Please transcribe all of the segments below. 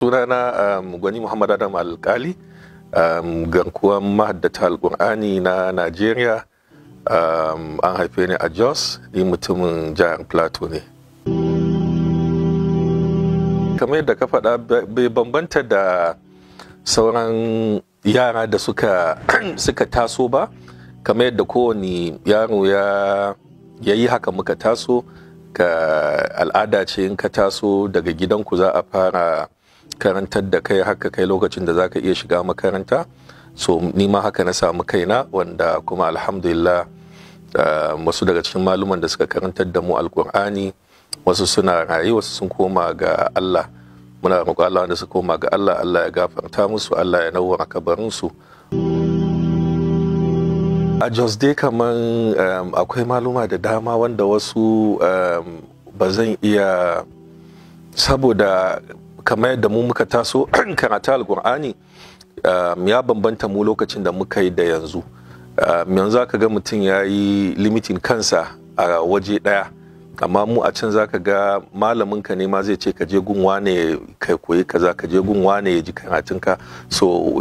sunana um, gwani muhammad adam alkali um, garkuwan mahaddata alkur'ani na najeriya um, an haife ni a jos ni mutumin jihar plateau ne kamar yadda ka faɗa bai bambanta da sauran yara da suka, suka taso ba kamar yadda kowane yaro ya yi haka muka taso ka al'ada ce in ka taso daga gidanku za a fara karantar da kai haka kai lokacin da za ka iya shiga makaranta so ni ma haka na samu kaina wanda kuma alhamdulillah wasu daga cikin maluman da suka karantar da mu alkur'ani wasu suna raye wasu sun koma ga Allah muna roƙo Allah wanda su koma ga Allah Allah ya gafarta musu Allah ya nawwara kabarinsu a Jos dai kaman um, akwai maluma da dama wanda wasu um, ba zan iya saboda kamar yadda mu muka taso karatu alkur'ani um, ya bambanta mu lokacin da muka yi da yanzu yanzu aka ga mutum ya yi limitin kansa a waje ɗaya amma mu a can zaka ga malamin ka ne ma zai ce ka je gun wane ka koyi kaza ka je gun wane ya ji karatun ka so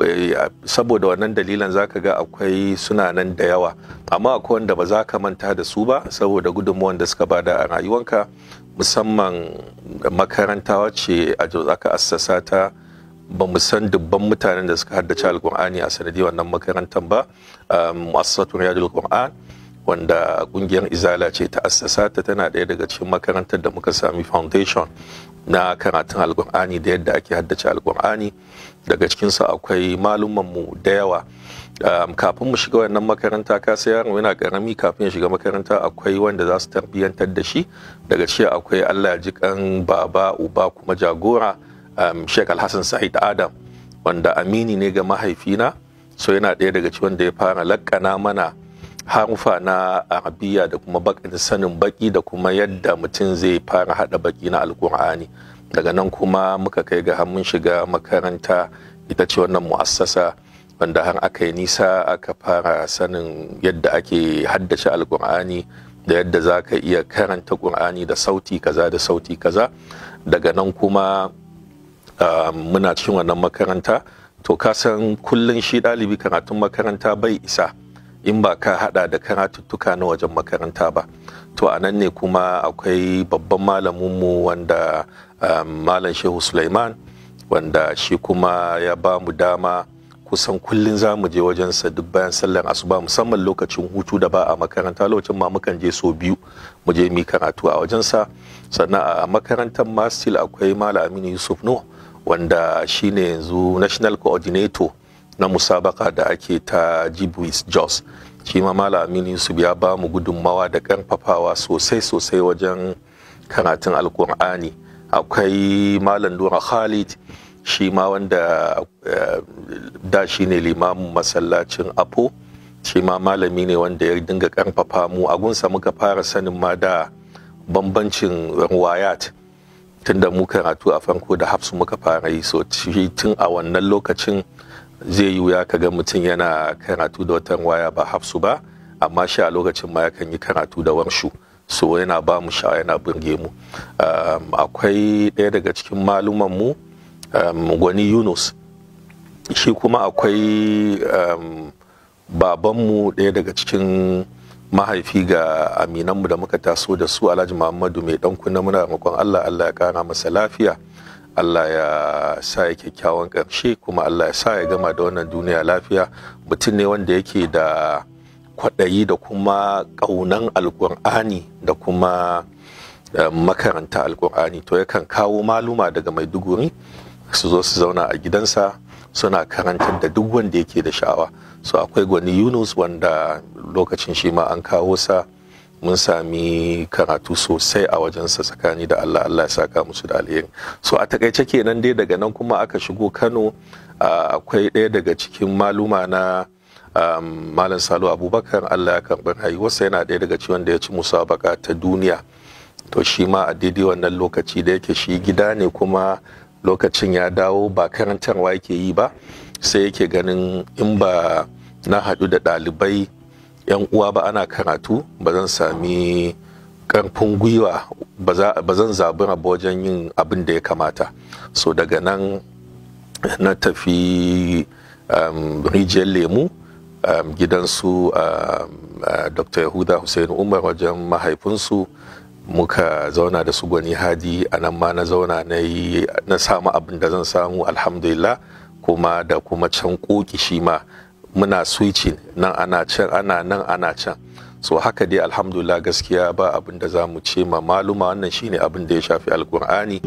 saboda wannan dalilan zaka ga akwai suna nan da yawa amma akwai wanda ba za ka manta da su ba saboda gudunmuwan da suka bada a rayuwanka musamman makaranta wacce a aka assasa ta ba mu san dubban mutanen da suka haddace alkur'ani a sanadiyar wannan makarantar ba mu'assasatun riyadul qur'an wanda kungiyar izala ce ta assasa ta tana ɗaya daga cikin makarantar da muka sami foundation na karatun alkur'ani da yadda ake haddace alkur'ani daga cikinsu akwai mu da yawa kafin mu shiga wannan makaranta ka sai yaron yana karami kafin ya shiga makaranta akwai wanda za su tarbiyyantar da shi daga cikin akwai allah ya ji kan baba uba kuma jagora sheikh alhassan sa'id adam wanda amini ne ga mahaifina so yana ɗaya daga cikin wanda ya fara lakkana mana harufa na arabiya da kuma sanin baki da kuma yadda mutum zai fara hada baki na alkur'ani daga nan kuma muka kai ga mun shiga makaranta ita ce wannan mu'assasa wanda har aka yi nisa aka fara sanin yadda ake haddace alkur'ani da yadda za ka iya karanta ƙur'ani da sauti kaza da sauti kaza daga nan kuma muna cikin wannan makaranta to ka san kullum shi ɗalibi karatun makaranta bai isa in ba ka hada da karatuttuka na wajen makaranta ba to a nan ne kuma akwai babban malaminmu wanda um, malam shehu suleiman wanda shi kuma ya ba mu dama kusan kullum za mu je wajensa duk bayan sallar asuba musamman lokacin hutu da ba a makaranta lokacin ma mukan je so biyu mu je mi karatu a wajensa sannan a makarantar ma still akwai malam aminu yusuf no wanda shine yanzu national coordinator na musabaka da ake ta jibwis jos shi ma malam aminu yusuf ya ba mu gudunmawa da karfafawa sosai sosai wajen karatun alkur'ani akwai malam lura khalid shi ma wanda da shi ne limamin masallacin apo shi ma malami ne wanda ya dinga karfafa mu a gunsa muka fara sanin ma da bambancin ruwayat tun da mu karatu a farko da hafsu muka fara yi so tun a wannan lokacin zai yi wuya ka ga mutum yana karatu da wata waya ba hafsu ba amma shi a lokacin ma yakan yi karatu da warshu so yana ba mu sha yana burge mu akwai ɗaya daga cikin maluman mu gwani yunus shi kuma akwai babanmu ɗaya daga cikin mahaifi ga aminanmu da muka taso da su alhaji muhammadu mai ɗan kunna muna roƙon allah allah ya ƙara masa lafiya Allah ya sa ya kyakkyawan ƙarshe kuma Allah ya sa ya gama da wannan duniya lafiya mutum ne wanda yake da kwaɗayi da kuma ƙaunan alƙur'ani da kuma makaranta alƙur'ani to yakan kawo maluma daga maiduguri su zo su zauna a gidansa suna karantar da duk wanda yake da sha'awa so akwai gwani yunus wanda lokacin shi ma an kawo sa mun sami karatu sosai a wajensa tsakani da Allah Allah ya saka musu da alheri so a takaice kenan dai daga nan kuma aka shigo Kano akwai ɗaya daga cikin maluma na malam Salu Abubakar Allah ya karɓi rayuwarsa yana ɗaya daga cikin wanda ya ci musabaka ta duniya to shi ma a daidai wannan lokaci da yake shi gida ne kuma lokacin ya dawo ba karantarwa yake yi ba sai yake ganin in ba na haɗu da ɗalibai yan uwa ba ana karatu ba zan sami karfin gwiwa ba zan zabura ba wajen yin abin da ya kamata so daga nan na tafi um, rijiyar lemu um, gidansu um, uh, dr yahuda hussein umar wajen mahaifinsu muka zauna da su gwani hadi a nan ma na zauna na yi na samu abin da zan samu alhamdulillah kuma da kuma can koki shi ma muna switching nan ana can ana nan ana can so haka dai alhamdulillah gaskiya ba abin da za mu ce ma maluma wannan shine abin da ya shafi alkur'ani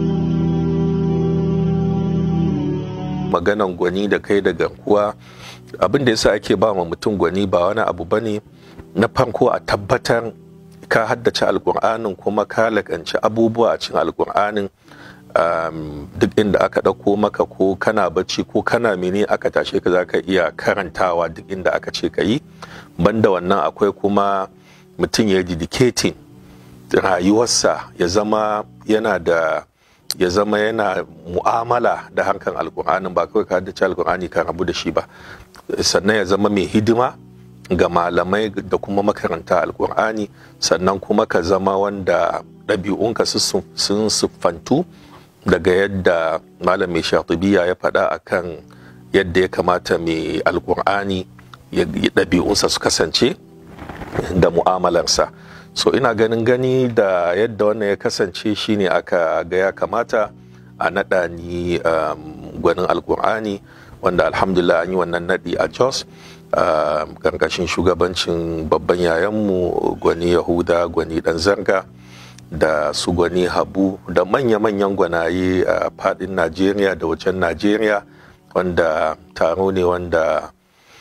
maganan gwani da kai da gankuwa abin da yasa ake ba ma mutum gwani ba wani abu bane na farko a tabbatar ka haddace alkur'anin kuma ka lakanci abubuwa a cikin alkur'anin um, duk inda aka ɗauko maka ko kana bacci ko kana mene aka tashe ka za ka iya karantawa duk inda aka ce ka yi banda wannan akwai kuma mutum ya dedicating rayuwarsa ya zama yana da ya zama yana mu'amala da harkan alkur'anin ba kawai ka haddace alkur'ani ka rabu da shi ba sannan ya zama mai hidima ga malamai da kuma makaranta alkur'ani sannan kuma ka zama wanda ɗabi'unka sun siffantu daga yadda malam mai shatibiya ya faɗa akan yadda ya kamata mai alkur'ani ɗabi'unsa su kasance da mu'amalarsa so ina ganin gani da yadda wannan ya kasance shine aka ga ya kamata a naɗa ni um, gwanin alkur'ani wanda alhamdulillah an yi wannan naɗi a jos ƙarƙashin shugabancin babban yayanmu gwani yahuda gwani ɗan zarga da su gwani habu da manya-manyan gwanaye a faɗin najeriya da wajen najeriya wanda taro ne wanda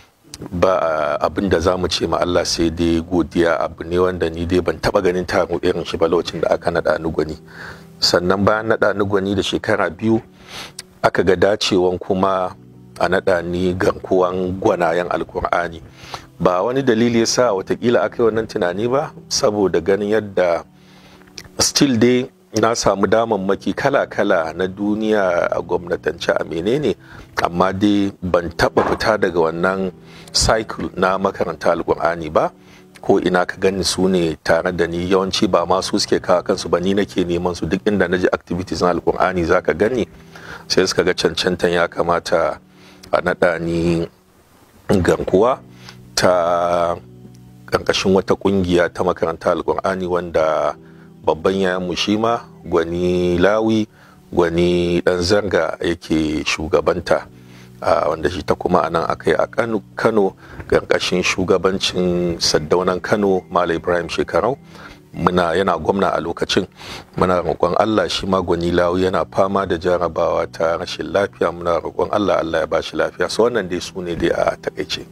ba abin da za mu ce ma Allah sai dai godiya abu ne wanda ni dai ban taba ganin taro irin shi ba lokacin da aka naɗa ni gwani sannan bayan naɗa ni gwani da shekara biyu aka ga dacewan kuma a naɗa ni gankuwan gwanayen alkur'ani ba wani dalili ya sa watakila aka yi wannan tunani ba saboda ganin yadda still dai na samu damammaki kala-kala na duniya a gwamnatance a menene amma dai ban taba fita daga wannan cycle na makaranta alkur'ani ba ko ina ka gani su ne tare da ni yawanci ba ma su suke kawo kansu ba ni nake neman su duk inda na ji activities na alkur'ani za ka gani sai suka ga cancantan ya kamata a naɗa ni gankuwa ta ƙarƙashin wata ƙungiya ta makaranta alkur'ani wanda babban yayan shi ma gwani lawi gwani dan zanga yake shugabanta wanda shi ta kuma anan aka yi a kano ƙarƙashin shugabancin saddaunan kano malam ibrahim shekarau muna yana gwamna a lokacin muna roƙon allah shi ma gwani lawi yana fama da jarabawa ta rashin lafiya muna roƙon allah allah ya ba shi lafiya so wannan dai su ne dai a takaice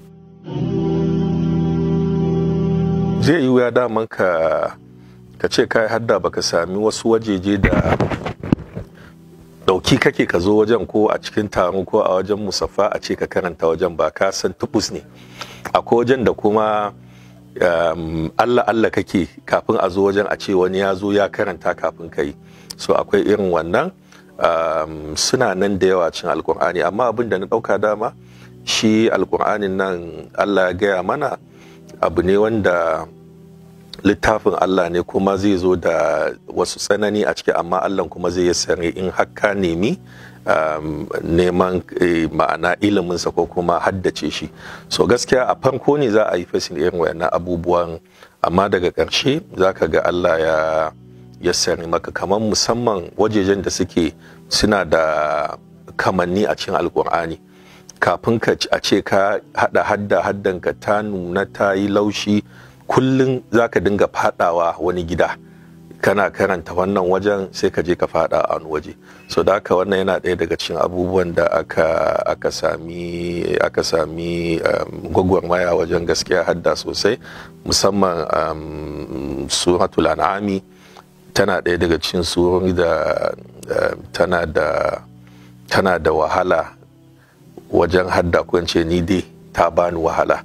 zai yi wuya daman ka ka ce kai hadda baka sami wasu wajeje da dauki kake ka zo wajen ko a cikin taro ko a wajen musaffa a ce ka karanta wajen ba ka san tubus ne akwai wajen da kuma um, Allah Allah kake kafin a zo wajen a ce wani ya zo ya karanta kafin ka yi so akwai irin wannan um, suna nan da yawa cin alkur'ani amma abin da na dauka dama shi alkur'anin nan Allah ya gaya mana abu ne wanda littafin Allah ne kuma zai zo da wasu tsanani a ciki amma Allah kuma zai sare in haka nemi um, neman eh, ma'ana iliminsa ko kuma haddace shi so gaskiya a farko ne za a yi fasin irin wayannan abubuwan amma daga ƙarshe za ka ga Allah ya ya sare maka kamar musamman wajejen da suke suna da kamanni a cikin alkur'ani kafin ka a ce ka hada hadda haddanka ta nuna ta yi laushi kullum za ka dinga fadawa wani gida kana karanta wannan wajen sai ka je ka fada a wani waje so da haka wannan yana ɗaya daga cikin abubuwan da aka aka sami aka sami um, gwagwarmaya wajen gaskiya hadda sosai musamman um, suratul an'ami tana ɗaya daga cikin surori da um, tana da tana da wahala wajen hadda ko ni dai ta bani wahala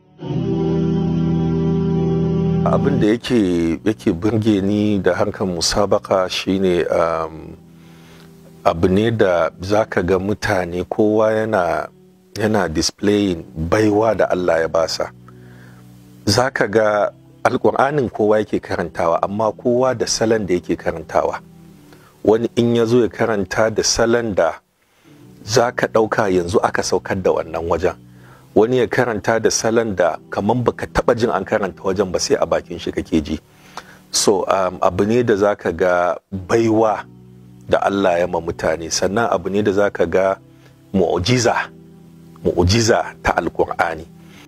abin da yake yake burge ni da harkar musabaka shine um, abu ne da zaka ga mutane kowa yana yana displaying baiwa da Allah ya basa zaka ga alƙur'anin kowa yake karantawa amma kowa da salon da yake karantawa wani in ya zo ya karanta da salon da za ka ɗauka yanzu aka saukar da wannan wajen wani ya karanta da salon da kamar baka taɓa jin an karanta wajen ba sai a bakin shi kake ji so um, abu ne da za ka ga baiwa da Allah ya ma mutane sannan abu ne da za ka ga mu'ujiza mu'ujiza ta alkur'ani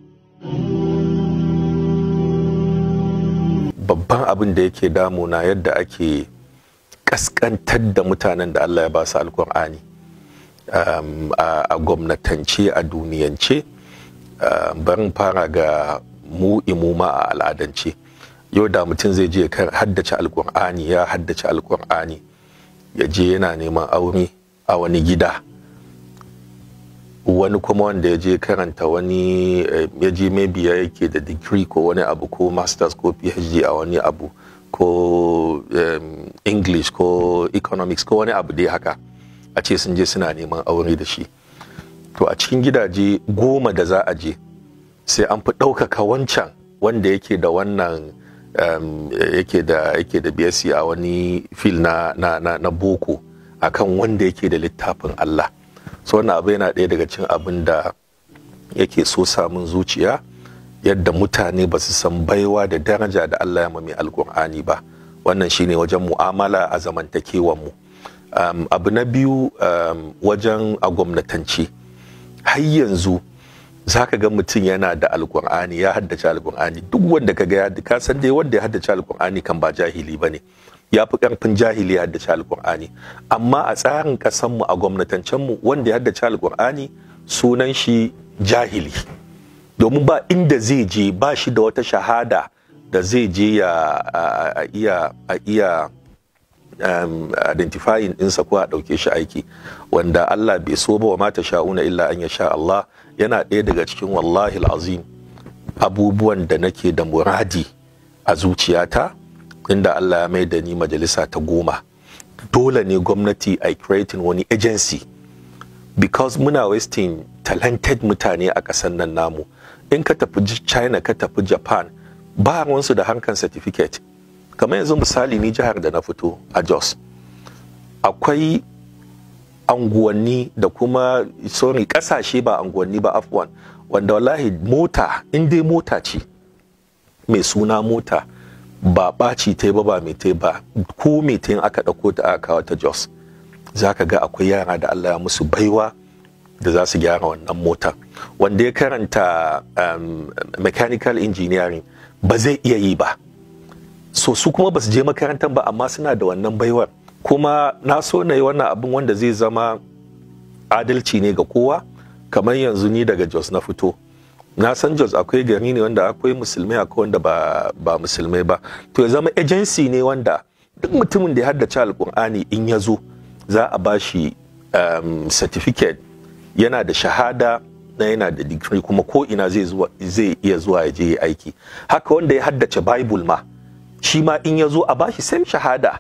babban abin da yake damuna yadda ake kaskantar da mutanen da Allah ya ba su alkur'ani um, a, gwamnatance a duniyance uh, barin fara ga mu imuma a al'adance yau da mutum zai je haddace alkur'ani ya haddace alkur'ani ya je yana neman aure a wani gida wani kuma wanda ya je karanta wani ya je maybe ya yake da degree ko wani abu ko masters ko phd a wani abu ko um, english ko economics ko wani abu dai haka a ce sun je suna neman aure da shi to a cikin gidaje goma da za a je sai an fi ɗaukaka wancan wanda yake da wannan um, yake da yake da BSc a wani fil na, na, na, na boko akan wanda yake da littafin Allah so wannan abu yana ɗaya daga cikin abin da yake so samun zuciya yadda mutane ba su san baiwa da daraja da Allah ya mami alkur'ani ba wannan shine wajen mu'amala a zamantakewan mu um, abu na biyu um, wajen a gwamnatance har yanzu za ka ga mutum yana da alkur'ani ya haddace alkur'ani duk wanda ka ga ya ka san dai wanda ya haddace alkur'ani kan ba jahili bane ya fi karfin jahili ya haddace alkur'ani amma a tsarin kasanmu a gwamnatancenmu wanda ya haddace alkur'ani sunan shi jahili domin ba inda zai je ba shi da wata shahada da zai je ya a iya a iya um, identifying ɗinsa ko a ɗauke shi aiki wanda Allah bai so ba wa mata sha'una illa an ya sha Allah yana ɗaya daga cikin wallahi azim abubuwan da nake da muradi a zuciyata inda Allah ya mai da ni majalisa ta goma dole ne gwamnati a creating wani agency because muna wasting talented mutane a ƙasar nan namu in ka tafi china ka tafi japan ba wansu da harkar certificate kamar yanzu misali ni jihar da na fito a jos akwai anguwanni da kuma sorry kasashe ba anguwanni ba afwan wanda wallahi mota in dai mota ce mai suna mota ba ɓaci ta ba ba mai ta ba ko mai ta aka ɗauko ta aka kawo ta jos za ka ga akwai yara da allah ya musu baiwa da za su gyara wannan mota wanda ya karanta um, mechanical engineering ba zai iya yi ba so su kuma ba su je makarantar ba amma suna da wannan baiwar kuma na so na yi wannan abin wanda zai zama adalci ne ga kowa kamar yanzu ni daga jos na fito na san jos akwai gari ne wanda akwai musulmai akwai wanda ba, ba musulmai ba to ya zama agency ne wanda duk mutumin da ya haddace alkur'ani in ya zo za a ba shi um, certificate yana da shahada na yana da digiri kuma ko ina zai iya zuwa ya je aiki haka wanda ya haddace bible ma shi ma in ya zo a bashi same shahada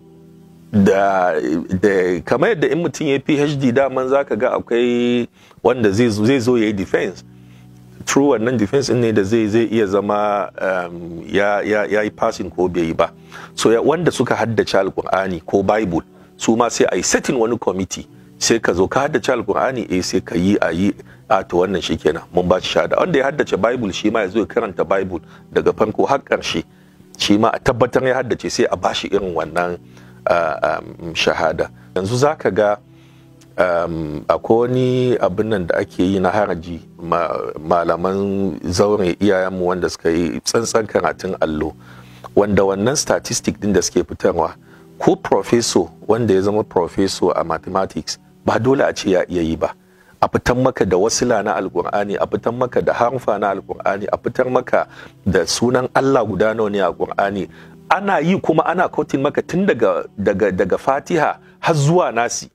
da, da kamar yadda in mutum ya phd daman za ka ga akwai wanda zai zo ya yi defense true wannan defense ne da zai zai iya zama um, ya, ya, ya yi passing ko bai yi ba so ya, wanda suka haddace alkur'ani ko bible su ma sai a yi setting wani committee sai ka zo ka haddace alkur'ani eh sai ka yi a yi a to wannan shikenan mun ba shi shahada wanda ya haddace bible shi ma ya zo ya karanta bible daga farko har ƙarshe shi ma a tabbatar ya haddace sai a bashi irin wannan uh, um, shahada yanzu za ka ga um, akwai wani abin nan da ake yi na haraji ma, malaman zaure iyayenmu wanda suka yi tsantsan karatun allo wanda wannan statistic din da suke fitarwa ko professor wanda ya zama professor a mathematics ba dole a ce ya iya yi ba a fitar maka da wasila na alkur'ani a fitar maka da harfa na alkur'ani a fitar maka da sunan Allah guda nawa ne a alkur'ani ana yi kuma ana kotin maka tun daga daga daga fatiha har zuwa nasi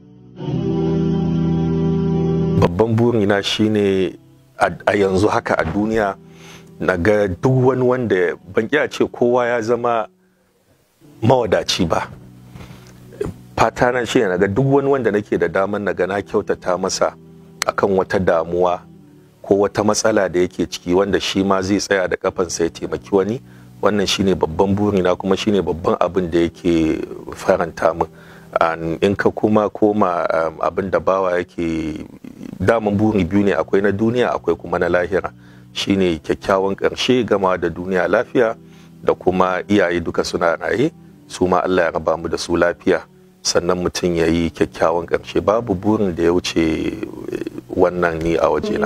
babban burina shine a yanzu haka a duniya na ga duk wani wanda ban iya ce kowa ya zama mawadaci ba fata na shi na ga duk wani wanda nake da daman na ga na kyautata masa akan wata damuwa ko wata matsala da yake ciki wanda shi ma zai tsaya da kafansa ya taimaki wani wannan shine babban burina kuma shine babban abin da yake faranta min in ka kuma koma abin da bawa yake daman buri biyu ne akwai na duniya akwai kuma na lahira shine kyakkyawan ƙarshe gama da duniya lafiya da kuma iyaye duka suna raye su ma Allah ya raba mu da su lafiya sannan mutum ya yi kyakkyawan ƙarshe babu burin da ya wuce wannan ni a wajena.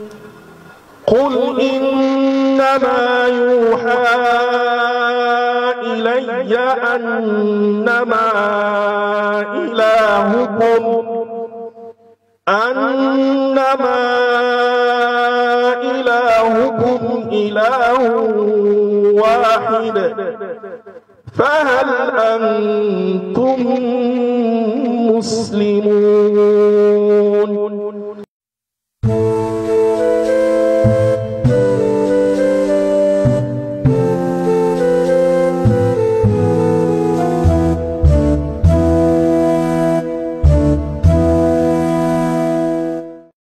قل إنما يوحى إلي أنما إلهكم أنما إلهكم إله واحد فهل أنتم مسلمون